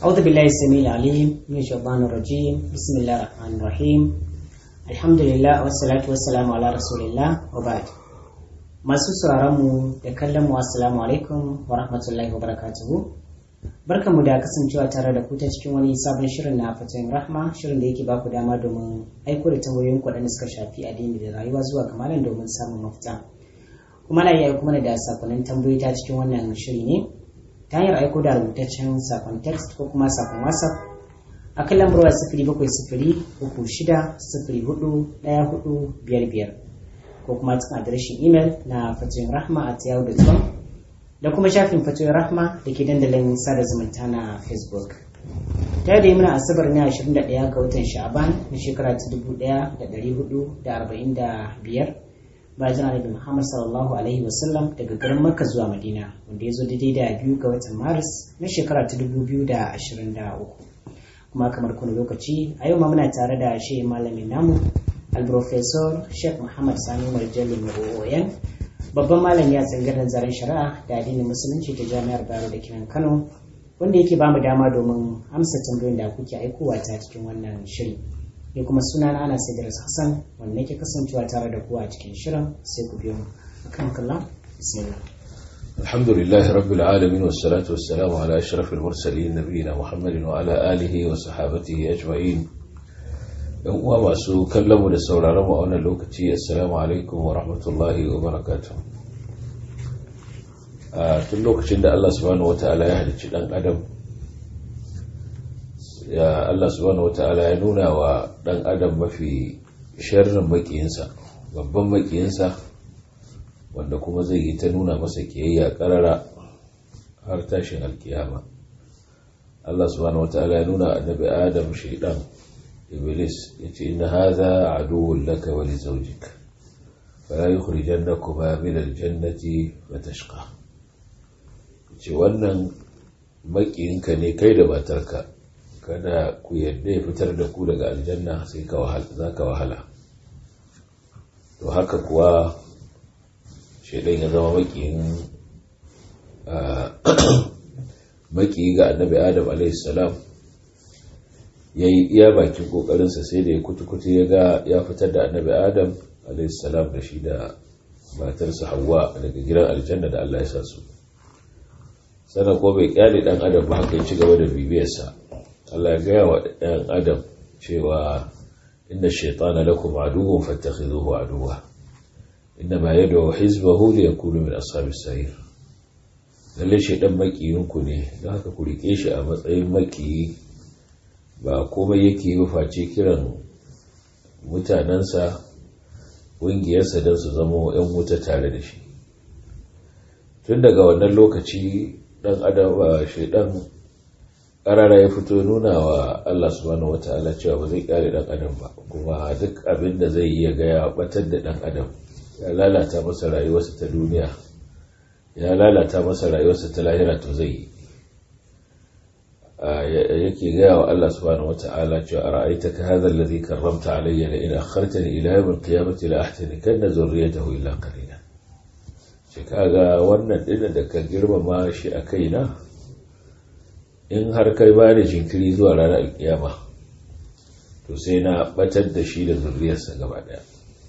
أعوذ بالله السميع العليم من الشيطان الرجيم بسم الله الرحمن الرحيم الحمد لله والصلاة والسلام على رسول الله وبعد masu sauraron mu da kallon mu assalamu alaikum wa rahmatullahi wa barakatuhu barkanmu da kasancewa tare da ku ta cikin wani sabon shirin na fatoyin rahma shirin da yake baku dama domin aiko da tambayoyin waɗanda suka shafi addini da rayuwa zuwa ga malam domin samun mafita kuma na iya kuma da sakonnin tambayoyi ta cikin wannan shiri ne ta hanyar aiko da rubutaccen sakon text ko kuma sakon whatsapp a kan lambar waya sifiri bakwai sifiri uku shida sifiri hudu ɗaya hudu biyar biyar ko kuma cikin adireshin imel na fatoyin rahma a yahoo.com da kuma shafin fatoyin rahma da ke dandalin sada zumunta na facebook ta da yi muna asabar ne 21 ga watan sha'aban na shekara ta 1445 bayan annabi muhammad sallallahu alaihi wasallam daga garin makka zuwa madina wanda ya zo daidai da biyu ga watan maris na shekara ta 2023 kuma kamar kuna lokaci a yau ma muna tare da shi malamin namu alprofesor sheikh muhammad sani marjali maoyan babban malami a tsangarar zaren shari'a da addinin musulunci ta jami'ar bayero da kiran kano wanda yake bamu dama domin amsa tambayoyin da kuke aikowa ta cikin wannan shiri ne kuma suna na ana sai hassan wanda nake kasancewa tare da kuwa a cikin shirin sai ku biyo mu akan kallon bismillah الحمد لله رب العالمين والصلاة والسلام على أشرف المرسلين نبينا محمد وعلى آله وصحابته أجمعين yan uwa masu kallon mu da sauraron mu a wannan lokaci assalamu alaikum wa rahmatullahi wa barakatuh a tun lokacin da Allah subhanahu wata'ala ya halicci dan adam ya Allah subhanahu wata'ala ya nuna wa dan adam mafi sharrin makiyinsa babban makiyinsa wanda kuma zai yi ta nuna masa kiyayya karara har tashin alkiyama Allah subhanahu wata'ala ya nuna annabi adam shaidan iblis yace inna hadha aduwwun laka wa li zawjik fala yukhrijannakuma min aljannati fatashqa yace wannan makiyinka ne kai da matarka kada ku yadda ya fitar da ku daga aljanna sai ka wahala zaka wahala to haka kuwa shaidan ya zama makiyin makiyi ga annabi adam alaihi salam ya yi iya bakin kokarinsa sai da ya kutu-kutu ya ga ya fitar da annabi adam alaihissalam da shi da matarsa hawa daga gidan aljanna da allah ya sa su sannan ko bai kyale dan adam ba haka ya ci gaba da bibiyarsa allah ya gaya wa dan adam cewa inna shaitana lakum aduwwun fattakhidhuhu aduwwa inna ma yad'u hizbahu li yakunu min ashabis sa'ir lalle shaitan makiyinku ne don haka ku rike shi a matsayin makiyi ba komai yake yi face kiran mutanensa ƙungiyarsa don su zama 'yan wuta tare da shi tun daga wannan lokaci ɗan adam ba shaidan ƙarara ya fito nuna wa Allah subhanahu wata'ala cewa ba zai ƙare ɗan adam ba kuma duk abin da zai iya gaya batar da ɗan adam ya lalata masa rayuwarsa ta duniya ya lalata masa rayuwarsa ta lahira to zai yi yake gaya wa Allah subhanahu wata'ala cewa ara'aitaka hadha alladhi karramta alayya la in akhartani ila yawm al-qiyamati la ahtanikanna zurriyatahu illa qalila shi kaga wannan din da ka girmama shi a kaina in har kai ba da jinkiri zuwa ranar alkiyama to sai na batar da shi da zurriyarsa gaba daya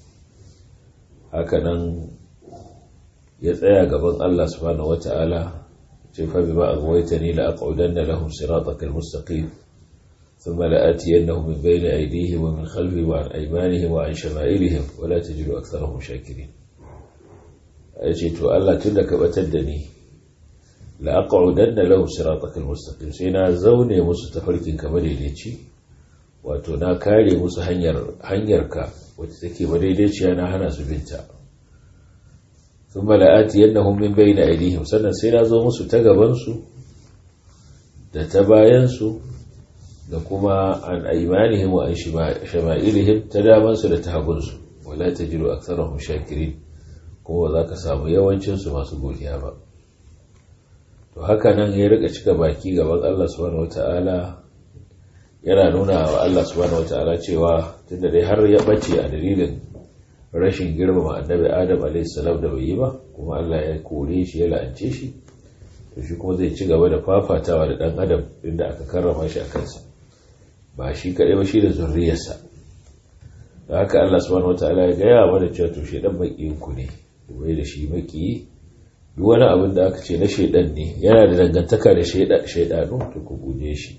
hakanan ya tsaya gaban Allah subhanahu wata'ala فبما أغويتني لأقعدن لهم صراطك المستقيم ثم لآتينهم من بين أيديهم ومن خلفهم وعن أيمانهم وعن شمائلهم ولا تجد أكثرهم شاكرين أجيت ألا تلك بتدني لأقعدن لهم صراطك المستقيم سينا زوني مستفرك كمديديتي wato na kare musu hanyar hanyarka wacce take madaidaiciya na hana su binta sun mala'ati yannahum min bayna aydihim sannan sai na zo musu ta gabansu da ta bayansu da kuma an aymanihim wa an shama'ilihim ta damansu da ta hagunsu wala tajidu aktharahum shakirin kuma za ka samu yawancinsu masu godiya ba to haka nan ya rika cika baki gaban Allah subhanahu wata'ala yana nuna wa Allah subhanahu wata'ala cewa tunda dai har ya bace a dalilin rashin girmama annabi adam alaihissalam da bai yi ba kuma Allah ya kore shi ya la'ance shi to shi kuma zai ci gaba da fafatawa da ɗan adam inda aka karrama shi a kansa ba shi kaɗai ba shi da zurriyarsa da haka Allah subhanahu wataala ya gaya mana cewa to shedan makiyin ku ne bai da shi maki duk wani abin da aka ce na shedan ne yana da dangantaka da shedanu to ku guje shi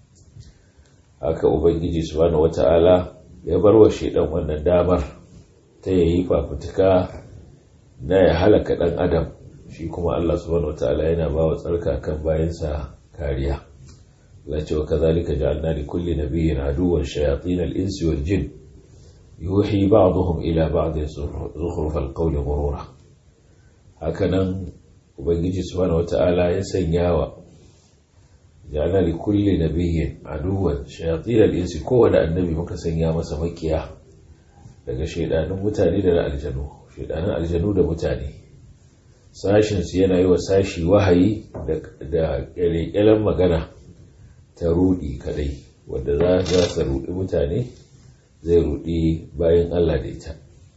haka ubangiji subhanahu wataala ya bar wa shedan wannan damar ta yayi fafutuka na ya halaka dan adam shi kuma Allah subhanahu wataala yana ba wa tsarka kan bayansa kariya Allah ce wa kazalika ja'alna li kulli nabiyyin aduwwan shayatin al-insi wal jinn yuhi ba'dhum ila ba'd zukhruf al-qawli ghurura hakanan ubangiji subhanahu wata'ala ya sanya wa ja'alna li kulli nabiyyin aduwwan shayatin al-insi kowane annabi muka sanya masa makiya daga shaidanun mutane da aljanu shaidanun aljanu da mutane sashinsu yana yi wa sashi wahayi da ƙyalƙyalan magana ta rudi kadai wadda za su rudi mutane zai rudi bayan Allah da ita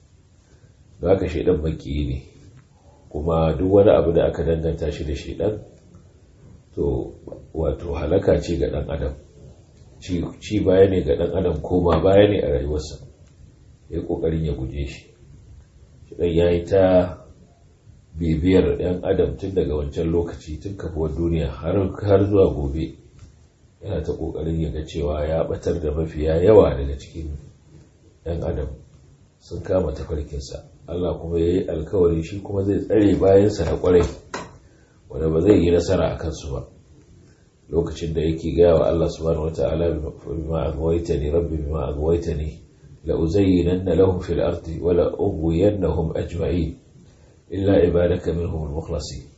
da haka shaidan baki ne kuma duk wani abu da aka danganta shi da shaidan to wato halaka ce ga dan adam ci baya ne ga dan adam koma baya ne a rayuwarsa ya kokarin ya guje shi shaidan ya yi ta bibiyar 'yan adam tun daga wancan lokaci tun kafuwar duniya har zuwa gobe yana ta kokarin yaga cewa ya batar da mafiya yawa daga cikin 'yan adam sun kama tafarkinsa Allah kuma ya yi alkawari shi kuma zai tsare bayansa na kwarai wanda ba zai yi nasara a kansu ba lokacin da yake gaya wa Allah subhanahu wata'ala bima agwaitani rabbi bima agwaitani la uzayyinanna lahum fil ardi wa la ughwiyannahum ajma'in illa ibadaka minhum al-mukhlasin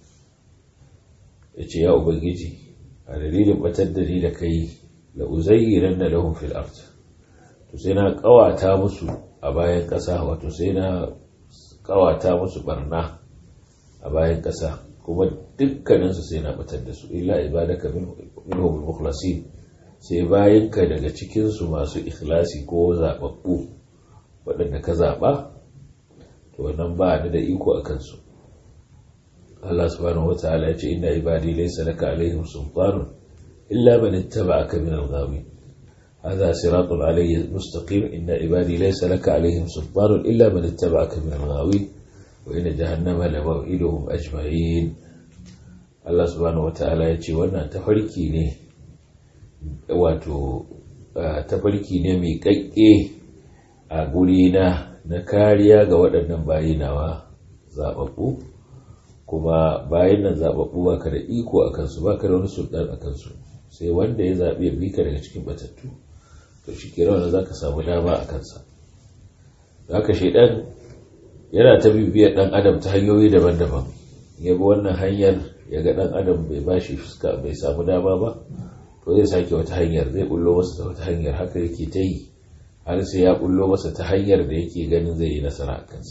yace ya ubangiji a dalilin batar da ni da kai la uzayyiranna lahum fil ard to sai na kawata musu a bayan kasa wato sai na kawata musu barna a bayan kasa kuma dukkanin su sai na batar da su illa ibadaka minhum al-mukhlasin sai bayanka daga cikin su masu ikhlasi ko zababbu waɗanda ka zaba to wannan ba ni da iko a kansu Allah subhanahu wataala ya ce inna ibadi laysa laka alaihim sultanun illa man ittaba'aka min al-ghawin hadha siratun alayhi mustaqim inna ibadi laysa laka alaihim sultanun illa man ittaba'aka min al-ghawin wa inna jahannama la maw'iduhum ajma'in Allah subhanahu wataala ya ce wannan tafarki ne wato tafarki ne mai kakke a guri na na kariya ga waɗannan bayinawa zaɓaɓɓu kuma bayan nan zaɓaɓɓu ba ka da iko a kansu ba ka da wani sultan a kansu sai wanda ya zaɓi ya bi ka daga cikin batattu to shi ke rawana za ka samu dama a kansa za ka shaidan yana ta bibiyar ɗan adam ta hanyoyi daban-daban ya bi wannan hanyar ya ga ɗan adam bai ba shi fuska bai samu dama ba to zai sake wata hanyar zai bullo masa ta wata hanyar haka yake ta yi har sai ya bullo masa ta hanyar da yake ganin zai yi nasara a kansa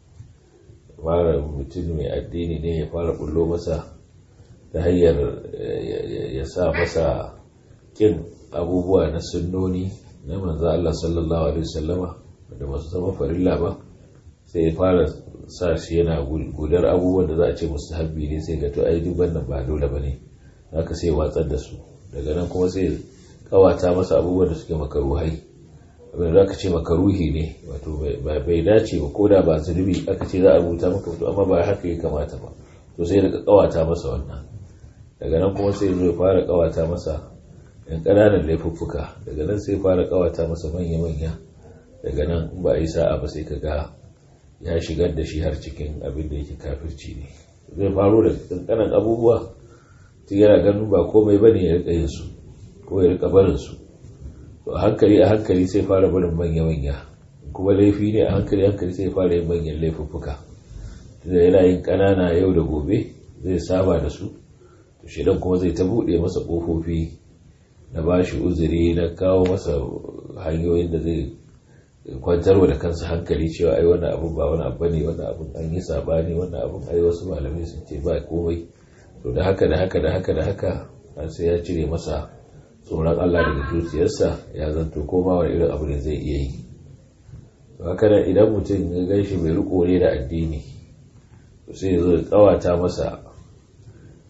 fara mutum mai addini ne ya fara bullo masa ta hanyar ya sa masa kin abubuwa na sunnoni na manzo Allah sallallahu alaihi wasallama da masu zama farilla ba sai ya fara sa shi yana gudar abubuwan da za a ce mustahabbi ne sai ga to ai duk wannan ba dole bane haka sai watsar da su daga nan kuma sai kawata masa abubuwan da suke makaruhai abin da aka ce makaruhi ne wato bai dace ba ko da ba zunubi aka ce za a rubuta maka to amma ba haka ya kamata ba to sai daga kawata masa wannan daga nan kuma sai zo ya fara kawata masa yan ƙananan laifuffuka daga nan sai fara kawata masa manya-manya daga nan in ba a yi sa'a ba sai ka ga ya shigar da shi har cikin abin da yake kafirci ne zai faro da ƙanƙanan abubuwa tun yana ganin ba komai ba ne ya rika yin su ko ya rika barin su to a hankali a hankali sai fara barin manya-manya kuma laifi ne a hankali hankali sai fara yin manyan laifuffuka tunda yana yin ƙanana yau da gobe zai saba da su to shidan kuma zai ta buɗe masa ƙofofi na ba shi uzuri na kawo masa hanyoyin da zai kwantarwa da kansa hankali cewa ai wannan abun ba wani abu ne wannan abun an yi sabani wannan abun ai wasu malamai sun ce ba komai to da haka da haka da haka da haka har sai ya cire masa tsoron Allah daga zuciyarsa ya zanto koma wani irin abu ne zai iya yi to haka nan idan mutum ya gan shi mai riko ne da addini to sai ya zo ya kawata masa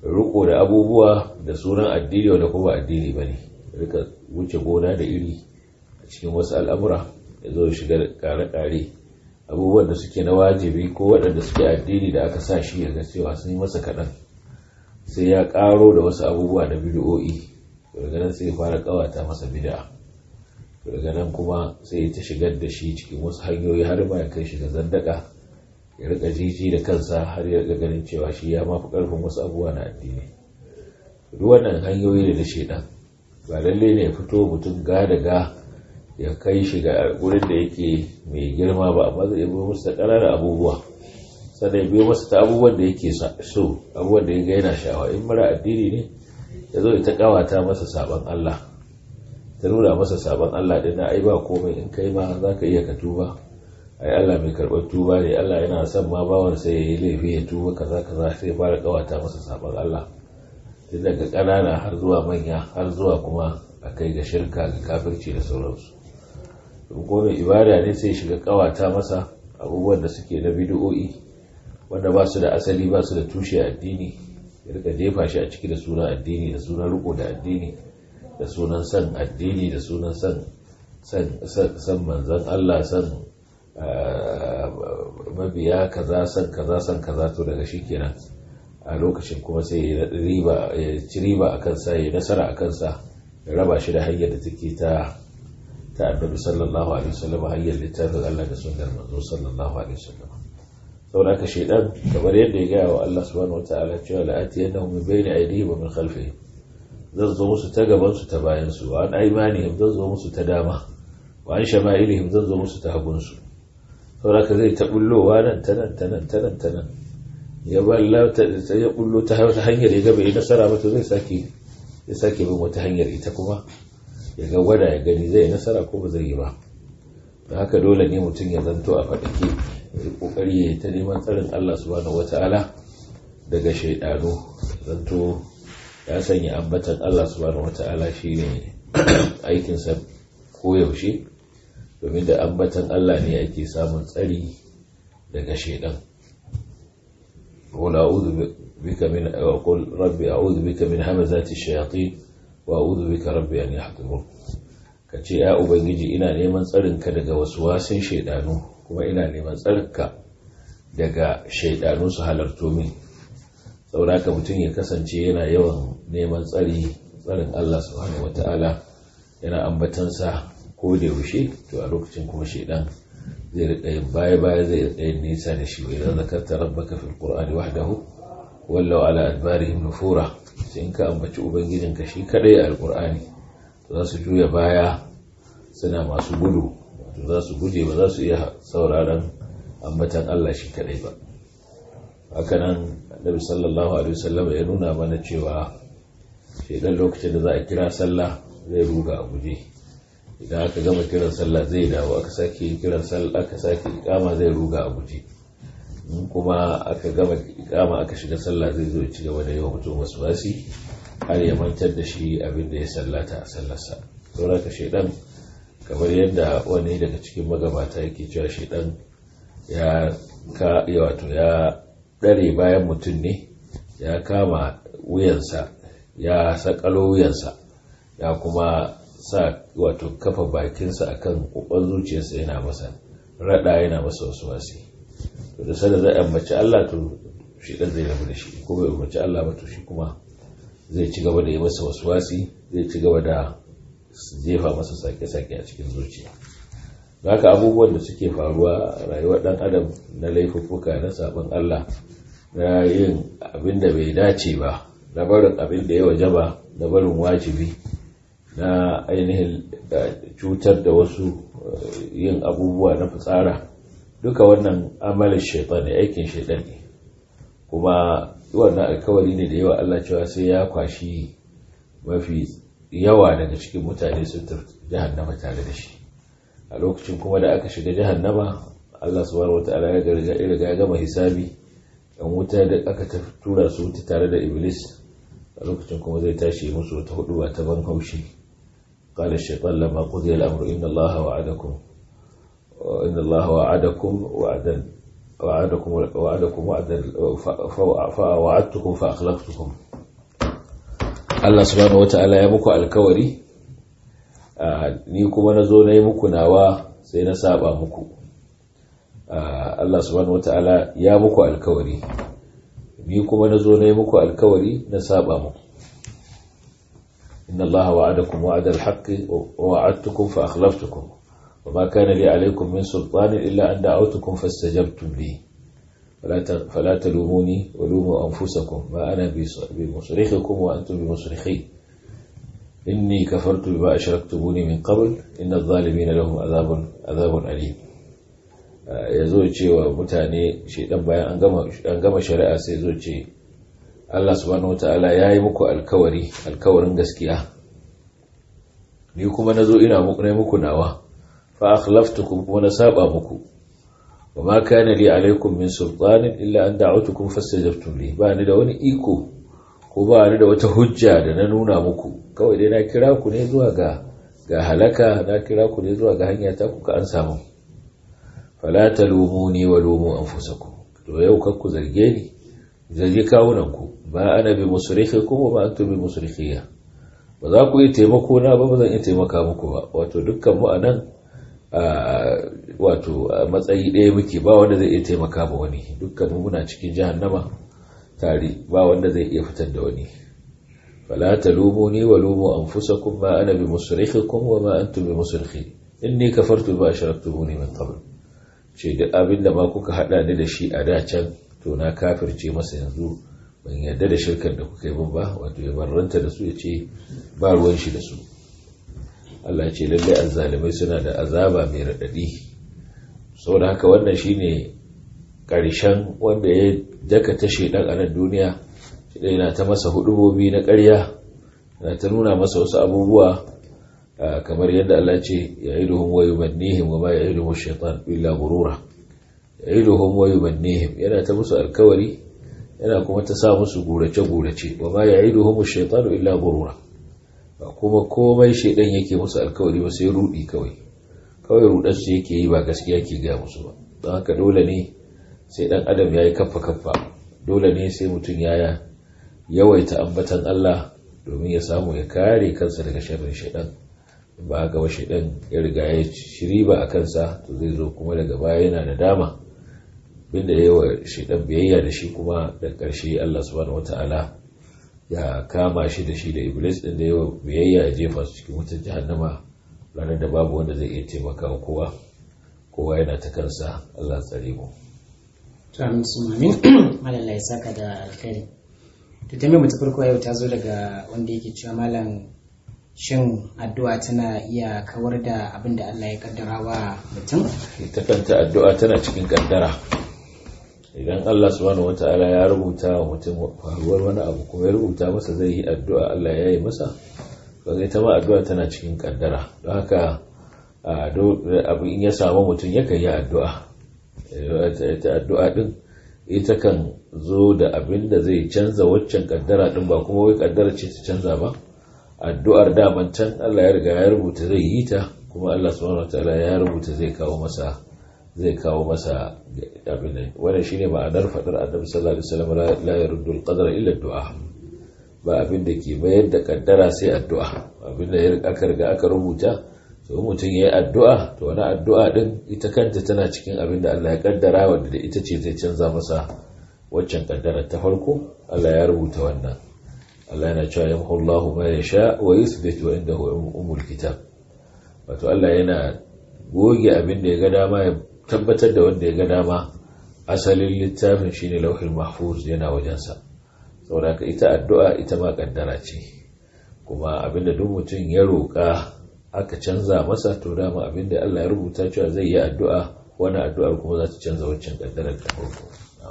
riko da abubuwa da sunan addini wanda kuma addini ba ne rika wuce gona da iri a cikin wasu al'amura ya zo shiga kare-kare abubuwan da suke na wajibi ko waɗanda suke addini da aka sa shi ya ga cewa sun yi masa kaɗan sai ya ƙaro da wasu abubuwa na bidiyo'i daga nan sai ya fara ƙawata masa bid'a daga nan kuma sai ta shigar da shi cikin wasu hanyoyi har ma ya kai shi ga zandaka ya rika jiji da kansa har ya rika ganin cewa shi ya mafi ƙarfin wasu abubuwa na addini duk wannan hanyoyi ne na shaidan ba lalle ne ya fito mutum ga da ga ya kai shi ga wurin da yake mai girma ba amma zai biyo masa ƙananan abubuwa sannan ya biyo masa ta abubuwan da yake so abubuwan da ya ga yana sha'awa in mara addini ne ya zo ya ta kawata masa sabon Allah ta nuna masa sabon Allah din na ai ba komai in kai ma za ka iya ka tuba ai Allah mai karɓar tuba ne Allah yana son ma bawan sai ya yi laifi ya tuba kaza kaza sai ya fara kawata masa sabon Allah tun daga ƙanana har zuwa manya har zuwa kuma a kai ga shirka ga kafirci da sauransu ko mai ibada ne sai shiga kawata masa abubuwan da suke na bidiyo'i wanda ba su da asali ba su da tushe addini ya rika jefa shi a ciki da sunan addini da sunan riko da addini da sunan san addini da sunan san san manzan Allah san mabiya kaza san kaza san kaza to daga shi kenan a lokacin kuma sai ya ci riba a kansa ya nasara a kansa ya raba shi da hanyar da take ta ta annabi sallallahu alaihi wasallam hanyar littafin Allah da sunnar manzo sallallahu alaihi wasallam saboda ka shaidan kamar yadda ya gaya wa Allah subhanahu wataala cewa la atiyannahum min bayni aydihim wa min khalfihim zan zo musu ta gaban su ta bayan su wa an aymanihim zan zo musu ta dama wa an shama'ilihim zan zo musu ta hagun su saboda ka zai ta bullowa nan ta nan ta nan ta nan ta nan ya balla ta ya bullo ta hanyar ya ga bai nasara ba to zai sake ya sake bin wata hanyar ita kuma ya ga gwada ya gani zai nasara ko ba zai yi ba da haka dole ne mutum ya zanto a faɗake ya kokari ya ta neman tsarin Allah subhanahu wata'ala daga shaidanu zanto ya sanya ambatan Allah subhanahu wata'ala shine aikinsa koyaushe domin da ambatan Allah ne ake samun tsari daga shaidan قل أعوذ بك من وقل ربي أعوذ بك من همزات الشياطين وأعوذ بك ربي أن يحضرون kace ya ubangiji ina neman tsarinka daga waswasin shaidanu kuma ina neman tsarinka daga shaidanu su halarto min saboda mutum ya kasance yana yawan neman tsari tsarin Allah subhanahu wata'ala yana ambatansa ko da yaushe to a lokacin kuma shaidan zai rika yin baya baya zai rika yin nisa da shi idan zakarta rabbaka fil qur'ani wahdahu wallau ala adbarihim nufura sai in ka ambaci ubangijinka shi kadai a alqur'ani za su juya baya suna masu gudu wato za su guje ba za su iya sauraron ambatan Allah shi kadai ba hakanan annabi sallallahu alaihi wasallam ya nuna mana cewa shedan lokacin da za a kira sallah zai ruga a guje idan aka gama kiran sallah zai dawo aka sake kiran sallah aka sake ikama zai ruga a guje in kuma aka gama ikama aka shiga sallah zai zo ci gaba da yawan mutum wasu wasi har ya mantar da shi abin da ya sallata a sallarsa saboda ka shaidan kamar yadda wani daga cikin magabata yake cewa shaidan ya ka wato ya dare bayan mutum ne ya kama wuyansa ya sakalo wuyansa ya kuma sa wato kafa bakinsa akan kokon zuciyarsa yana masa rada yana masa wasu wasi to da sada zai ambaci Allah to shi dan zai rabu da shi ko bai ambaci Allah ba to shi kuma zai ci gaba da yi masa wasu wasi zai ci gaba da jefa masa sake-sake a cikin zuciya haka abubuwan da suke faruwa rayuwar dan adam na laifuffuka na sabon Allah na yin abin da bai dace ba na barin abin da ya wajaba na barin wajibi na ainihin cutar da wasu yin abubuwa na fitsara duka wannan amalin shaitan ne aikin shaitan ne kuma wannan alkawari ne da yawa Allah cewa sai ya kwashi mafi yawa daga cikin mutane sun tafi jahannama tare da shi a lokacin kuma da aka shiga jahannama Allah subhanahu wataala ya riga ya gama hisabi yan wuta da aka tura su wuta tare da iblis a lokacin kuma zai tashi musu wata hudu ba ta ban haushi قال الشيطان لما قضي الأمر إن الله وعدكم إن الله وعدكم وعدا وعدكم وعدكم وعدا فوعدتكم فأخلفتكم Allah subhanahu wata'ala ya muku alkawari ni kuma na zo na yi muku nawa sai na saba muku Allah subhanahu wata'ala ya muku alkawari ni kuma na zo na yi muku alkawari na saba muku inna Allah wa'adakum wa'adal haqqi wa wa'adtukum fa akhlaftukum وما كان لي عليكم من سلطان إلا أن دعوتكم فاستجبتم لي فلا تلوموني ولوموا أنفسكم ما أنا بمصرخكم وأنتم بمصرخي إني كفرت بما أشركتموني من قبل إن الظالمين لهم عذاب عذاب أليم ya zo ce wa mutane shaidan bayan an gama shari'a sai zo ce Allah subhanahu wataala ya yi muku alkawari alkawarin gaskiya ni kuma na zo ina muku nawa fa akhlaftukum kuma na saba muku wa ma kana li alaikum min sultanin illa an da'utukum fastajabtum li ba ni da wani iko ko ba ni da wata hujja da na nuna muku kawai dai na kira ku ne zuwa ga ga halaka na kira ku ne zuwa ga hanya ta kuka an samu fala talumuni wa lumu anfusakum to yau kar ku zarge ni zargi kawunan ku ba ana bi musrikhikum wa ma antum bi musrikhiya ba za ku yi taimako na ba ba zan iya taimaka muku ba wato dukkan mu anan wato matsayi ɗaya muke ba wanda zai iya taimaka ba wani dukkan muna cikin jahannama tare ba wanda zai iya fitar da wani fala talumuni wa lumu anfusakum ma ana bi musrikhikum wa ma antum bi musrikhi inni kafartu ba ashraktumuni min qabl ce duk abinda ma kuka hada ni da shi a da can to na kafirce masa yanzu ban yarda da shirkar da kuka yi min ba wato ya barranta da su ya ce ba ruwan shi da su Allah ce lallai azzalimai suna da azaba mai raɗaɗi saboda haka wannan shine ƙarshen wanda ya daka ta shaidan a nan duniya shi na ta masa hudubobi na ƙarya na ta nuna masa wasu abubuwa kamar yadda Allah ce ya yi duhun wayu mannihim wa ma ya yi duhun shaitan illa gurura ya yi duhun wayu mannihim yana ta musu alkawari yana kuma ta sa musu gurace-gurace wa ma ya yi duhun shaitan illa gurura ba kuma komai shaidan yake musu alkawari ba sai rudi kawai kawai rudar su yake yi ba gaskiya ke ga musu ba don haka dole ne sai dan adam ya yi kaffa kaffa dole ne sai mutum ya yawaita ambatan Allah domin ya samu ya kare kansa daga sharrin shaidan ba haka ba shaidan ya riga ya shiri ba a kansa to zai zo kuma daga baya yana da dama binda yawa shaidan biyayya da shi kuma da ƙarshe Allah subhanahu wataala ya kama shi da shi da iblis din da yawa biyayya ya jefa su cikin wutar jahannama ranar da babu wanda zai iya taimaka wa kowa kowa yana ta kansa Allah tsare mu to amin su amin malalla ya saka da alkhairi to ta mu ta farko yau ta zo daga wanda yake cewa malam shin addu'a tana iya kawar da abin da Allah ya kaddara wa mutum ita kanta addu'a tana cikin kaddara idan Allah subhanahu wata'ala ya rubuta wa mutum faruwar wani abu kuma ya rubuta masa zai yi addu'a Allah ya yi masa ba zai ta ma addu'a tana cikin kaddara don haka abu in ya samu mutum yakan yi addu'a ita addu'a din ita kan zo da abin da zai canza waccan kaddara din ba kuma wai kaddara ce ta canza ba addu'ar daman can Allah ya riga ya rubuta zai yi ta kuma Allah subhanahu wata'ala ya rubuta zai kawo masa zai kawo masa abin nan wannan shine ma'anar fadar annabi sallallahu alaihi wasallam la yaruddu al-qadara illa du'a ba abin da ke bayar da kaddara sai addu'a abin da aka riga aka rubuta to mutum yayi addu'a to wani addu'a din ita kanta tana cikin abin da Allah ya kaddara wanda da ita ce zai canza masa waccan kaddara ta farko Allah ya rubuta wannan Allah yana cewa yamhu Allahu ma yasha wa yuthbit wa indahu umul kitab wato Allah yana goge abin da ya ga dama ya tabbatar da wanda ya ga dama asalin littafin shine lauhul mahfuz yana wajensa saboda ita addu'a ita ma kaddara ce kuma abinda duk mutum ya roƙa aka canza masa to dama abinda Allah ya rubuta cewa zai yi addu'a wani addu'ar kuma za ta canza waccan kaddarar ta farko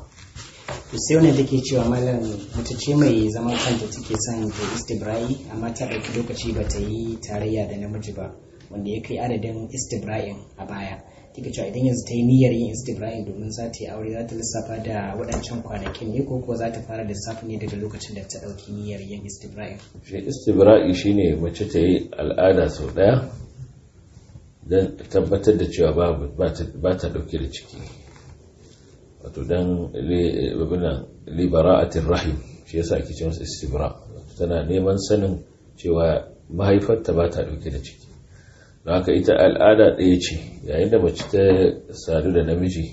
sai wannan take cewa malam mace ce mai zaman kanta take son ta istibra'i amma ta ɗauki lokaci ba ta yi tarayya da namiji ba wanda ya kai adadin istibra'in a baya take cewa idan yanzu ta yi niyyar yin istibra'in domin za ta yi aure za ta lissafa da waɗancan kwanakin ne ko kuwa za ta fara lissafi ne daga lokacin da ta ɗauki niyyar yin istibra'in shi istibra'i shine mace ta yi al'ada sau ɗaya don tabbatar da cewa ba ta ɗauke da ciki wato don libara'atin rahim shi yasa ake ce masa istibra tana neman sanin cewa mahaifarta ba ta ɗauke da ciki don haka ita al'ada ɗaya ce yayin da mace ta sadu da namiji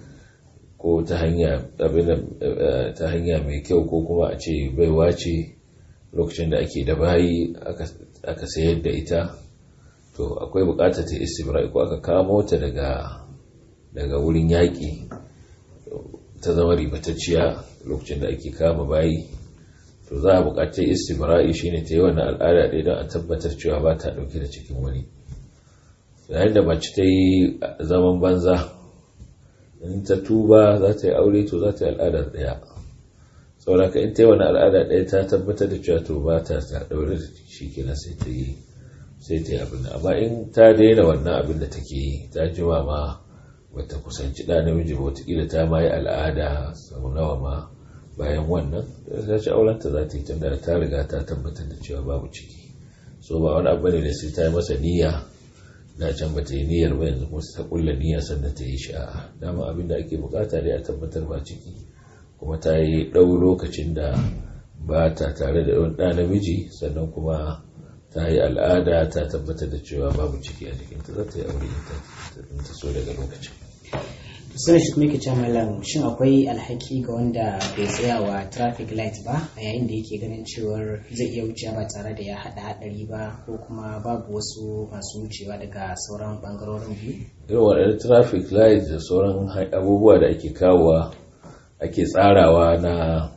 ko ta hanya ta hanya mai kyau ko kuma a ce baiwa ce lokacin da ake da bayi aka sayar da ita to akwai bukatar ta istibra ko aka kamo ta daga daga wurin yaƙi ta zama ribatacciya lokacin da ake kama bayi to za a bukatar istibra'i shine ta yi wannan al'ada ɗaya don a tabbatar cewa ba ta ɗauke da cikin wani yayin da mace ta yi zaman banza in ta tuba za ta yi aure to za ta yi al'ada ɗaya sauraka in ta yi wani al'ada ɗaya ta tabbatar da cewa to ba ta ta ɗaure da shi kenan sai ta yi sai ta yi abin amma in ta daina wannan abin da take yi ta jima ma bata kusanci ɗa namiji ba wataƙila ta ma yi al'ada sau nawa ma bayan wannan ta ci aurenta za ta yi tunda ta riga ta tabbatar da cewa babu ciki so ba wani abu ne da sai ta yi masa niyya da can ba ta yi niyyar ba yanzu kuma ta kulla niyya sannan ta yi shi a dama abin da ake bukata dai a tabbatar ba ciki kuma ta yi ɗau lokacin da ba ta tare da ɗan ɗa namiji sannan kuma ta yi al'ada ta tabbatar da cewa babu ciki a jikinta za ta yi aure ta so daga lokacin sun shi kuma ke malam shin akwai alhaki ga wanda bai tsaya wa traffic light ba a yayin da yake ganin cewar zai iya wucewa ba tare da ya haɗa haɗari ba ko kuma babu wasu masu wucewa daga sauran ɓangarorin biyu irin waɗannan traffic light da sauran abubuwa da ake kawowa ake tsarawa na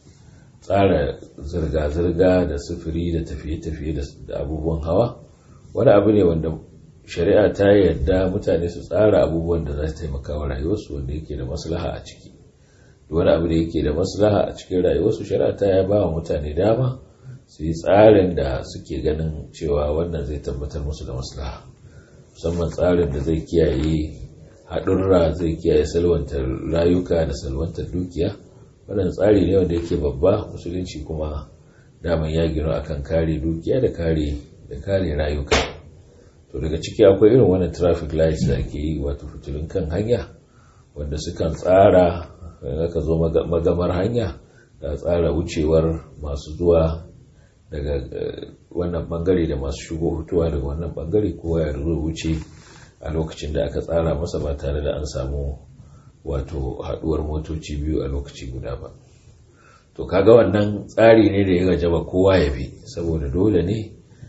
tsara zirga-zirga da sufuri da tafiye-tafiye da abubuwan hawa wani abu ne wanda shari'a ta yarda mutane su tsara abubuwan da za su taimaka wa rayuwarsu wanda yake da maslaha a ciki wani abu da yake da maslaha a cikin rayuwarsu shari'a ta ya ba wa mutane dama su yi tsarin da suke ganin cewa wannan zai tabbatar musu da maslaha musamman tsarin da zai kiyaye haɗurra zai kiyaye salwantar rayuka da salwantar dukiya wannan tsari ne wanda yake babba musulunci kuma daman ya gino akan kare dukiya da kare da kare rayuka to daga ciki akwai irin wannan traffic lights da ake yi wato fitilun kan hanya wanda sukan tsara ka zo magamar hanya da tsara wucewar masu zuwa daga wannan bangare da masu shigo hutuwa daga wannan bangare kowa ya zo wuce a lokacin da aka tsara masa ba tare da an samu wato haduwar motoci biyu a lokaci guda ba to kaga wannan tsari ne da ya gajaba kowa ya bi saboda dole ne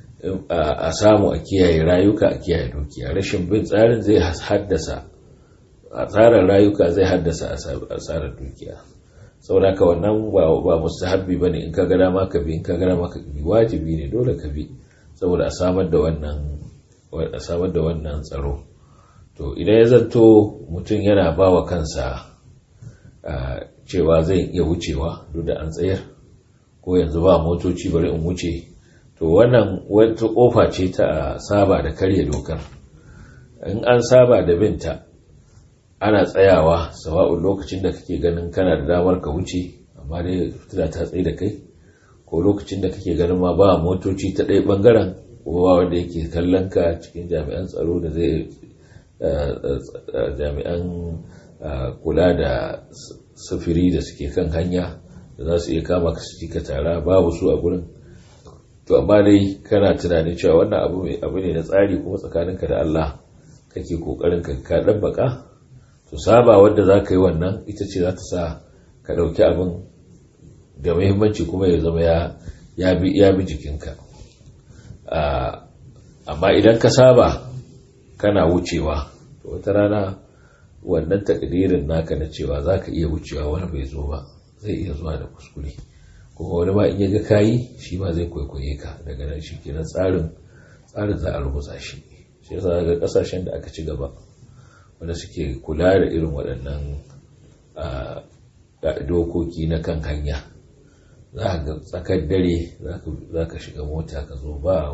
a samu a kiyaye rayuka a kiyaye dukiya rashin bin tsarin zai haddasa a tsarin rayuka zai haddasa asarar dukiya saboda ka wannan ba mustahabbi bane in ka ga dama ka bi in ka ga dama ka bi wajibi ne dole ka bi saboda a samar da wannan a samar da wannan tsaro to idan ya zanto mutum yana ba wa kansa cewa zai iya wucewa duk da an tsayar ko yanzu ba motoci bari in wuce to wannan wata kofa ce ta saba da karya dokar in an saba da binta ana tsayawa sawa'un lokacin da kake ganin kana da damar ka wuce amma dai fitila ta tsaye da kai ko lokacin da kake ganin ma ba motoci ta ɗaya ɓangaren ko ba wanda yake kallon ka cikin jami'an tsaro da zai jami'an kula da sufuri da suke kan hanya da za su iya kama ka su ka tara babu su a gurin to amma dai kana tunanin cewa wannan abu abu ne na tsari kuma tsakaninka da Allah kake kokarin ka ka dabbaka to saba wanda za ka yi wannan ita ce za ta sa ka ɗauki abin da muhimmanci kuma ya zama ya bi jikinka amma idan ka saba kana wucewa to wata rana wannan takdirin naka na cewa za ka iya wucewa wani bai zo ba zai iya zuwa da kuskure kuma wani ma in ya ga kayi shi ma zai kwaikwaye ka daga nan shi kenan tsarin tsarin za a rubuta shi shi yasa ga kasashen da aka ci gaba wanda suke kula da irin waɗannan dokoki na kan hanya za ga tsakar dare za ka shiga mota ka zo ba